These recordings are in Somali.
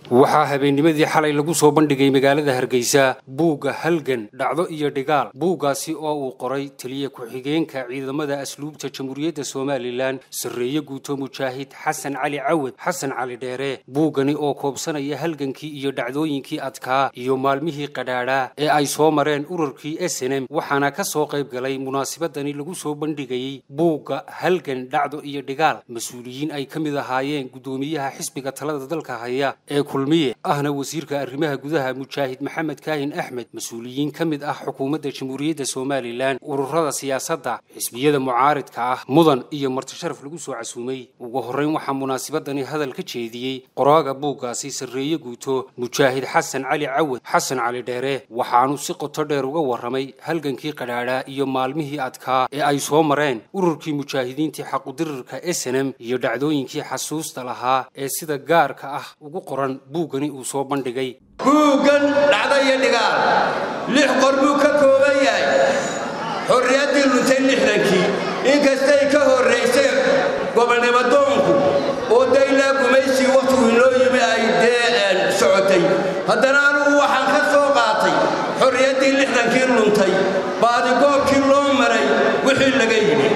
waxaa habeennimadii xalay lagu soo bandhigay magaalada hargeysa buugga halgan dhacdo iyo dhigaal buuggaasi oo uu qoray taliya ku-xigeenka ciidamada asluubta jamhuuriyadda somalilan sarreeye guuto mujaahid xasan cali cawad xasan cali dheere buuggani oo koobsanaya halgankii iyo dhacdooyinkii adkaa iyo maalmihii qadhaadhaa ee ay soo mareen ururkii snm waxaana ka soo qayb galay munaasabadani lagu soo bandhigayey buugga halgan dhacdo iyo dhigaal mas-uuliyiin ay ka mid ahaayeen guddoomiyaha xisbiga talada dalka haya ee kulmiye ahna wasiirka arrimaha gudaha mujaahid maxamed kaahin axmed mas-uuliyiin ka mid ah xukuumadda jamhuuriyadda somalilan ururada siyaasadda xisbiyada mucaaridka ah mudan iyo martisharaf lagu soo casuumay ugu horrayn waxaa munaasabadani hadal ka jeediyey qoraaga buuggaasi sarreeye guuto mujaahid xasan cali cawad xasan cali dheere waxaanu si qoto dheer uga warramay halgankii qadhaadhaa iyo maalmihii adkaa ee ay soo mareen ururkii mujaahidiintii xaqudirirka snm iyo dhacdooyinkii xasuusta lahaa ee sida gaarka ah ugu qoran buuggani uu soo bandhigay buuggan dhacdo iyo dhigaal lix qor buu ka kooban yahay xorriyaddii luntay lixdankii inkastay ka horraysay gobolnimadoonku oo daylaa gumaysii wakhtigu inoo yimi ay dee socotay haddana anugu waxaan ka soo qaatay xorriyaddii lixdankii luntay baadigoobkii loo maray wixii laga yidhi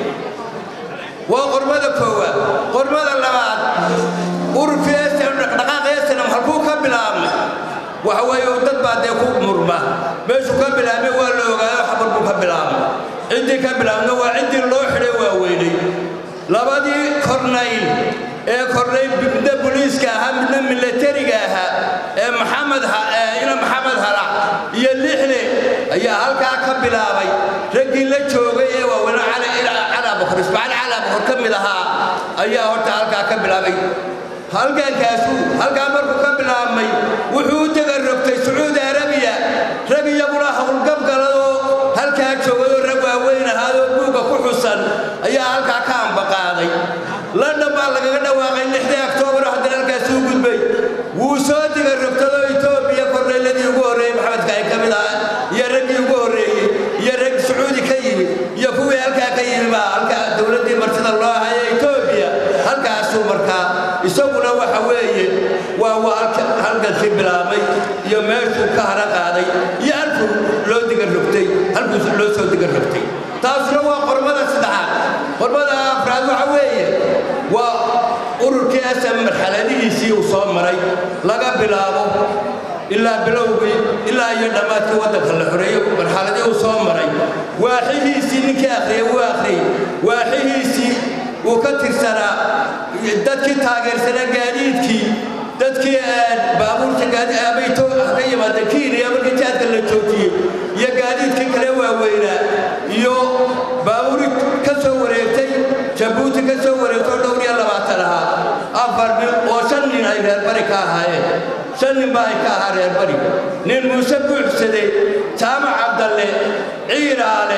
waa qormada koowaad qormada labaad ururkii dhaqdhaqaaqa esanam halkuu ka bilaabmay waxa weeye dad baa dee ku murma meeshuu ka bilaabmay waa la ogaayo xabar buu ka bilaabmay ciddii ka bilaabna waa ciddii loo xidhay waa weynay labadii kornayl ee kornayl midna boliiska ahaa midna milatariga ahaa ee maxamed ina maxamed halac iyo lixle ayaa halkaa ka bilaabay raggii la joogay ee waaweyne calabakor ismaaciil calabakor ka mid ahaa ayaa horta halkaa ka bilaabay halgankaasu halkaa markuu ka bilaabmay wuxuu u degarrogtay sacuudi arabiya rag iyaguna howlgabgaladoo halkaa joogayoo rag waaweyn ahaadoo buugga ku xusan ayaa halkaa ka ambaqaaday london baa lagaga dhawaaqay lixdii oktoobar haddana halkaasi u gudbay wuu soo degarrogtadoo etoobiya kornayladii ugu horreeyey maxamedka ay ka mid ahaa iyo raggii ugu horreeyey iyo rag sacuudi ka yimid iyo kuwii halkaa ka yimi baa halkaa dowladdii martida loo haya etoobiya halkaasuu markaa isaguna waxa weeye waa waa halkankii bilaabmay iyo meeshuu ka hara qaaday iyo halkuu loo digarrogtay halkuu loo soo digarrogtay taasuna waa qormada saddexaad qormada afraad waxa weeye waa ururkii asam marxaladihiisii uu soo maray laga bilaabo ilaa bilowgii ilaa iyo dhammaadkii waddanka la xoreeyo marxaladii uu soo maray waaxihiisii ninkii akhriyey wuu akhriyey waaxihiisii uu ka tirsanaa dadkii taageersanaa gaadiidkii dadkii baabuurta gaadiabayto ka yimaada kiiniya markii jaadka la joojiyey iyo gaadiidkii kale waaweynaa iyo baabuuri ka soo wareegtay jabuuti ka soo wareegtoo dhowr iyo labaatan ahaa afar nin oo shan nin ay reerbari ka ahaayeen shan nin baa ay ka ahaa reerbari nin muuse buuxsade jaamac cabdalle ciiraale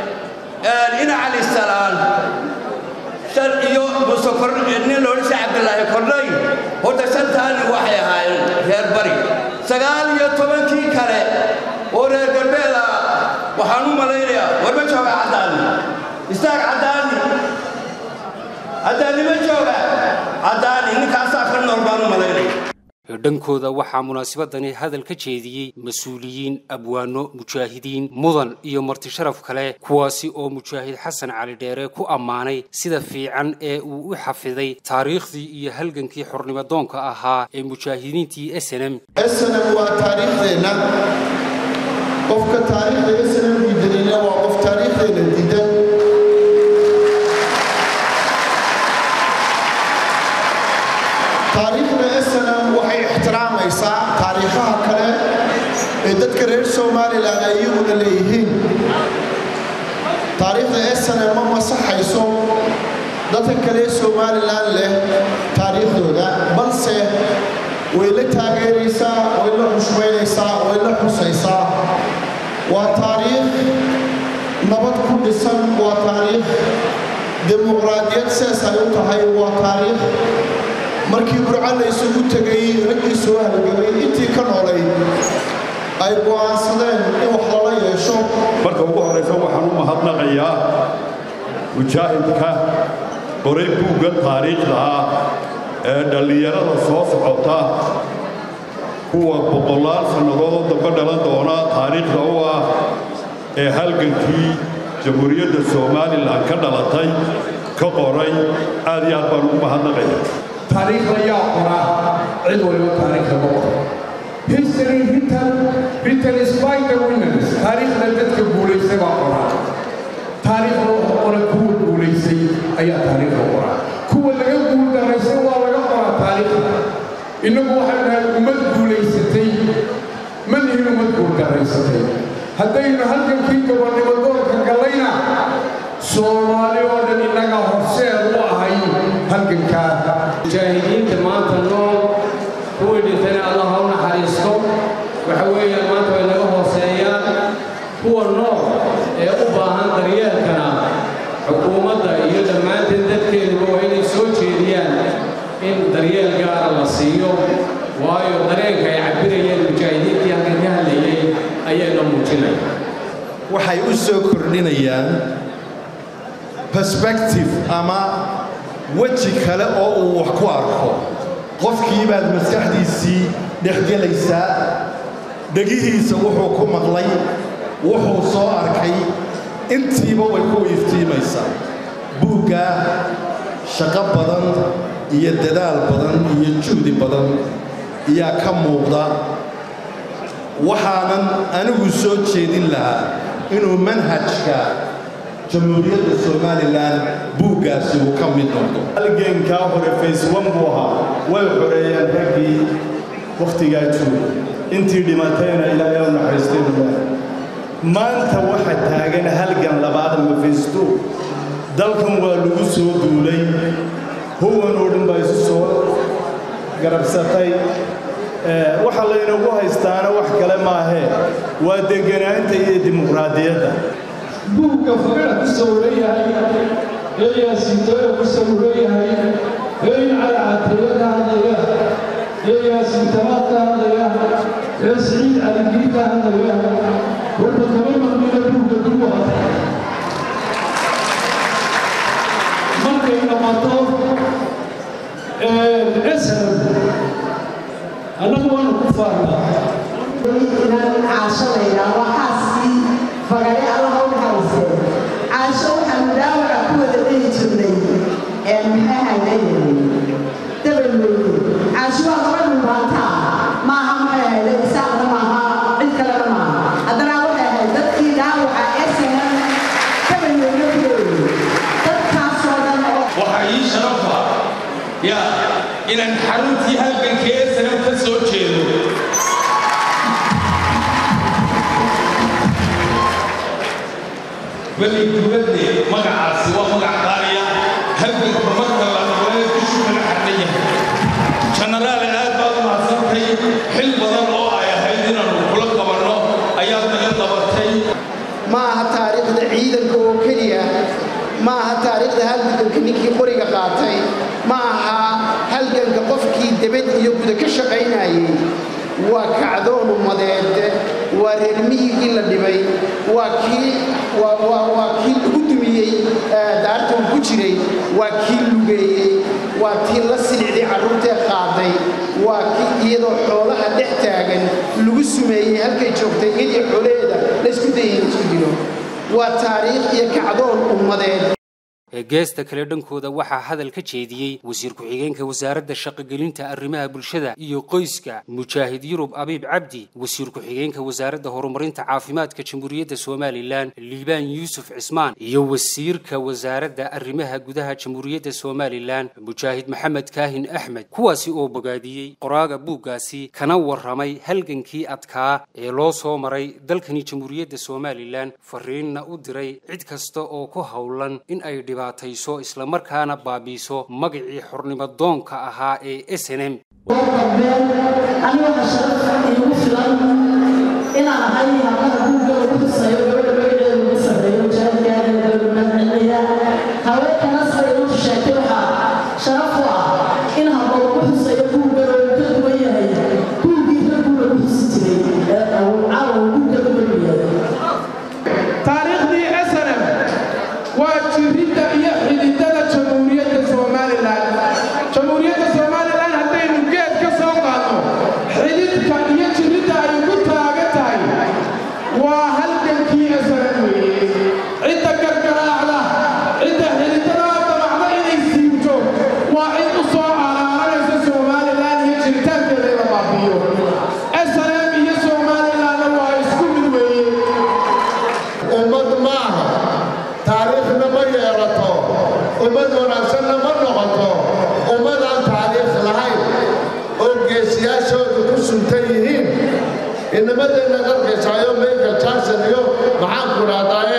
ina cali salaan iyo nin loodhisa cabdilaahi kornay horta shantaani waxay ahaayeen reer bari sagaal iyo tobankii kale oo reer galbeed ah waxaan u malaynayaa warma jooga caddaani istaag caddaani caddaani ma jooga caddaani ninkaasaa ka nool baan u malaynaya dhankooda waxaa munaasabadani hadal ka jeediyey mas-uuliyiin abwaano mujaahidiin mudan iyo martisharaf kale kuwaasi oo mujaahid xasan cali dheere ku ammaanay sida fiican ee uu u xafiday taariikhdii iyo halgankii xornimadoonka ahaa ee mujaahidiintii snm snm waa taariikhdeenna qofka taariikhda snm diidanina waa qof taariikhdeena diidan taariikhda snm waxay ixtiraamaysaa taariikhaha kale ee dadka reer somalilan ay iyaguna leeyihiin taariikhda snm ma masaxayso dadka kale somalilan leh taariikhdooda balse way la taageeraysaa way la xushmaynaysaa way la xusaysaa waa taariikh nabad ku dhisan waa taariikh dimuqraadiyad sidaas ay u tahay waa taariikh markii burco la isugu tegay raggii soo halgamay intii ka noolay ay go'aansadeen in wax lala yeesho marka ugu horraysa waxaan u mahadnaqayaa mujaahidka qoray buugga taariikhda ah ee dhallinyarada soo socota kuwa boqolaal sannadoodoo dambe dhalan doona taariikhda u ah ee halgankii jamhuuriyadda somalilan ka dhalatay ka qoray aad iyo aad baan ugu mahadnaqaya taariikhda yaa qoraa cid waliba taariikhda ma qoro history written written is by the winners taariikhda dadka guulaystay baa qoraa taariikhda waxa qora kuwa guulaystay ayaa taariikhda qoraa kuwa laga guul daraysay waa laga qoraa taariikhda innagu waxaynu nahay ummad guulaysatay ma nihin ummad guul daraysatay haddaynu halgankii gobonnimo doorka gallayna soomaali oo dhan innaga horseed u ahay halgankaa mujaahidiinta maanta nool kuwii dhintayna allah ha u naxariisto waxa weeyaan maanta way naga hooseeyaan kuwa nool ee u baahan daryeelkana xukuumadda iyo dhammaanteen dadkeeduba waa inay soo jeediyaan in daryeel gaara la siiyo waayo dareenka ay cabbirayeen mujaahidiintii halkan ka hadlayay ayayna muujinaya waxay u soo kordhinayaan perspective ama weji kale oo uu wax ku arko qofkii baad maskaxdiisii dhexgelaysaa dhegihiisa wuxuu ku maqlay wuxuu soo arkay intiiba way ku iftiimaysaa buuggaa shaqo badan iyo dadaal badan iyo juhdi badan ayaa ka muuqda waxaanan anigu soo jeedin lahaa inuu manhajka jamhuuriyadda somalilan buuggaasi uu ka mid noqdo halgeenkaa hore fayswan buu ahaa way xoreeyeen raggii wakhtigaa jooga intii dhimatayna ilaahay u naxariistay ilaahay maanta waxa taagan halgan labaad ama faysto dalkan waa lagu soo duulay huwan oo dhan baa isu soo garabsatay waxa laynagu haystaana wax kale maahee waa deganaanta iyo dimuqraadiyadda buugga fagara ku sawiran yahay ee yaasiintooya ku sawiran yahay ee incala cateeya ka hadlaya ee yaasiintamaad ka hadlaya ee siciid caligii ka hadlaya horta kama maqnina buugga kuwa markay dhammato esram annagu waanu ku faarnaa caasho la yidhaah waa xaaskii fagare allaha u naxariistay caasho waxaanu dhaawaca ku wada dhihi jirnay ee maxay haydayay dabelweyne caasho waa gabadhu maantaa maaha maxay hayday isaaqna maaha cid kalena maaha haddana waxay ahayd dadkii dhaawaca ee sanan dabelweyne ku leeyay dadkaasoo dhan oo waxaa ii sharafa ya inaan xaruntii halganka ee sanam ka soo jeedo bali dowladde magacaasi waa magac qaaliya halganka marka la noqday bishu kala xadhan yahay jenaraal aad baad u mahadsantay xil badan oo ay ahayd inaanu kula qabanno ayaad naga qabatay ma aha taariikhda ciidanka oo keliya ma aha taariikhda halganka ninkii qoriga qaatay ma aha halganka qofkii debed iyo guda ka shaqaynayay waa kacdoon ummadeed waa reer miyigii la dhibay waa kii waa kii lagu dumiyey daarta uu ku jiray waa kii lugeeyey waa tii la silicday carruurtee qaaday waa kii iyadoo xoolaha dhex taagan lagu sumeeyey halkay joogtay in iyo xoolaheeda laysku dayay in isku dilo waa taariikh iyo kacdoon ummadeed ee geesta kale dhankooda waxaa hadal ka jeediyey wasiir ku-xigeenka wasaaradda shaqogelinta arrimaha bulshada iyo qoyska mujaahid yurub abiib cabdi wasiir ku-xigeenka wasaaradda horumarinta caafimaadka jamhuuriyadda somalilan liibaan yuusuf cismaan iyo wasiirka wasaaradda arrimaha gudaha jamhuuriyadda somalilan mujaahid maxamed kaahin axmed kuwaasi oo bogaadiyey qoraaga buuggaasi kana warramay halgankii adkaa ee loo soo maray dalkani jamhuuriyadda somalilan fariinna u diray cid kasta oo ku howlan in ay dhiba dhibaatayso islamarkaana baabiiso magacii xornimo doonka ahaa ee s n m aniga waxaa sharaf iigu filan inaan ahay hablaha buugga ugu xuseeyo gabadha magaceeda ugu sarreeyo mujaahidkaana gabadha mahadcelinaya haweenkana sida inuu sheegtay waxaa sharaf u ah in hablo lagu xuseeyo buugga oo uu ka duwan yahay buuggii raggu lagu xusi jiray ee uu caawa buugga ku yahay taariikhdii snm waa jiridda iyo xididada jamhuuriyadda somalilan jamhuuriyadda somalilan haddaynu geed ka soo qaadno inamadeenna arkaysayo michael jackson iyo maxaan ku dhahdaye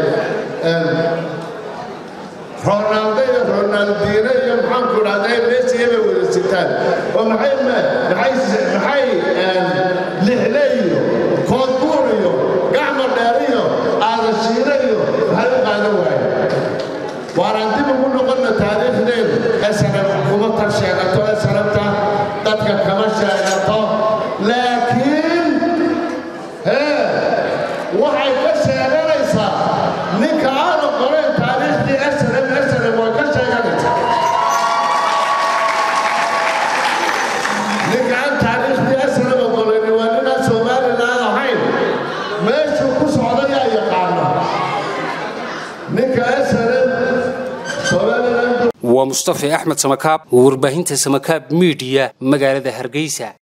ronaldo iyo ronaldino iyo maxaan ku dhahdaye messi bay wada sitaan oo maxay maxay maxay lixle iyo koodbuur iyo gacma dheer iyo aadashiire iyo maxay u qaadan waaye waaraan dib ugu noqonna taariikhdeedu snm kuma tar sheegato snmta dadka kama sheegato laakiin hee waxay ka sheeganaysaa ninka aanu qorayn taariikhdii snm snm way ka sheeganaysaa ninka aan taariikhdii snm qorayn waa ninaan somalilan ahayn meeshuu ku socda yaa yaqaana ninka snm waa mustafe axmed samakaab warbaahinta samakaab miidiya magaalada hargeysa